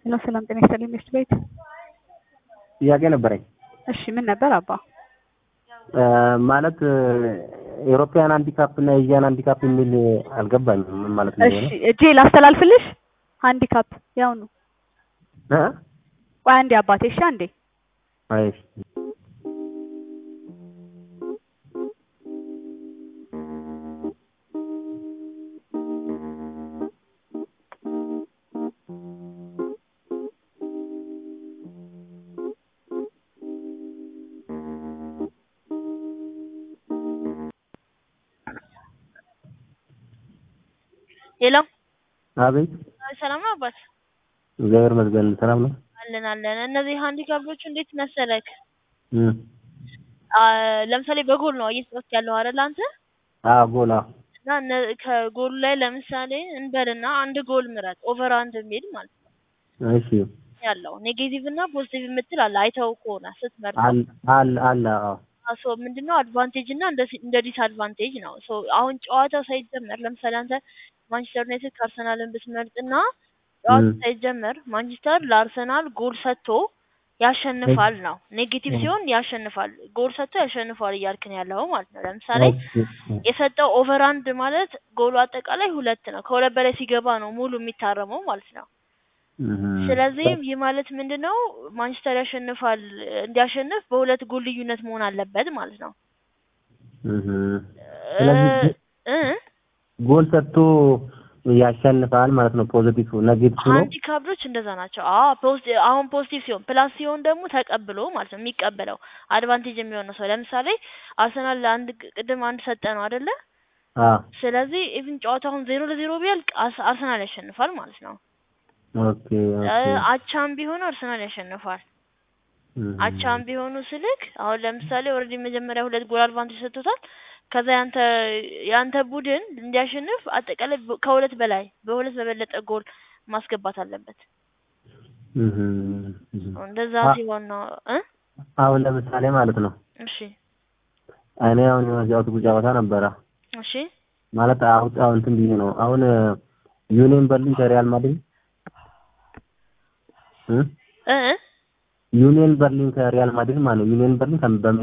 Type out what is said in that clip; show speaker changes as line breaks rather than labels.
ሄሎ ሰላም ጤና ይስጥልኝ ሚስት ቤት።
ጥያቄ ነበረኝ።
እሺ ምን ነበር አባ?
ማለት ኤሮፒያን ሃንዲካፕ እና ኤዥያን ሃንዲካፕ የሚል አልገባኝም። ምን ማለት ነው?
እሺ እጄ ላስተላልፍልሽ። ሃንዲካፕ ያው ነው።
እ
ቆይ አንዴ አባቴ። እሺ አንዴ
አይ
ሄሎ
አቤት።
ሰላም ነው አባት?
እግዚአብሔር ይመስገን ሰላም ነው።
አለን አለን። እነዚህ ሃንዲካፖቹ እንዴት መሰለክ?
እም
አ ለምሳሌ በጎል ነው እየተጫወትክ ያለው አይደል አንተ?
አዎ ጎላ
እና እነ- ከጎሉ ላይ ለምሳሌ እንበልና አንድ ጎል ምረጥ፣ ኦቨር አንድ የሚል ማለት ነው
እሺ
ያለው ኔጌቲቭ እና ፖዚቲቭ የምትል አለ። አይተው ከሆነ ስትመርጥ
አለ አለ አለ አዎ
ሶ ምንድነው አድቫንቴጅ እና እንደ እንደ ዲስአድቫንቴጅ ነው። ሶ አሁን ጨዋታው ሳይጀመር ለምሳሌ አንተ ማንቸስተር ዩናይትድ ከአርሰናልን ብትመርጥና ጨዋታው
እም።
ሳይጀመር ማንቸስተር ለአርሰናል ጎል ሰጥቶ ያሸንፋል ነው። ኔጌቲቭ ሲሆን ያሸንፋል፣ ጎል ሰጥቶ ያሸንፋል እያልክ ነው ያለው ማለት ነው። ለምሳሌ የሰጠው ኦቨር አንድ ማለት ጎሉ አጠቃላይ ሁለት ነው። ከሁለት በላይ ሲገባ ነው ሙሉ የሚታረመው ማለት ነው። ስለዚህ ይህ ማለት ምንድነው ማንቸስተር ያሸንፋል፣ እንዲያሸንፍ በሁለት ጎል ልዩነት መሆን አለበት ማለት ነው።
ስለዚህ
እ
ጎል ሰጥቶ ያሸንፋል ማለት ነው። ፖዚቲቭ ኔጌቲቭ ነው።
ሃንዲካፕዶች እንደዛ ናቸው። አዎ ፖዚቲቭ አሁን ፖዚቲቭ ሲሆን ፕላስ ሲሆን ደግሞ ተቀብሎ ማለት ነው የሚቀበለው አድቫንቴጅ የሚሆነው ሰው ለምሳሌ አርሰናል ለአንድ ቅድም አንድ ሰጠ ነው አይደለ?
አዎ
ስለዚህ ኢቭን ጨዋታውን ዜሮ ለዜሮ ቢያልቅ አስ- አርሰናል ያሸንፋል ማለት ነው።
ኦኬ ኦኬ
እ አቻም ቢሆኑ አርሰናል ያሸንፋል።
እም።
አቻም ቢሆኑ ስልክ አሁን ለምሳሌ ኦልሬዲ መጀመሪያ ሁለት ጎል አድቫንቴጅ ሰጥቶታል። ከዛ ያንተ ያንተ ቡድን እንዲያሸንፍ አጠቃላይ በ- ከሁለት በላይ በሁለት በበለጠ ጎል ማስገባት አለበት።
እም። እም።
እንደዛ
አ-
ሲሆን ነው እ
አሁን ለምሳሌ ማለት ነው
እሺ
እኔ አሁን የመጫወት ጨዋታ ነበረ
እሺ
ማለት አሁን አሁን እንትን ብዬ ነው አሁን ዩኒየን በርሊን ከሪያል ማድሪድ እ
እ
ዩኒየን በርሊን ከሪያል ማድሪድ ማለት ነው ዩኒየን በርሊን ከ- በ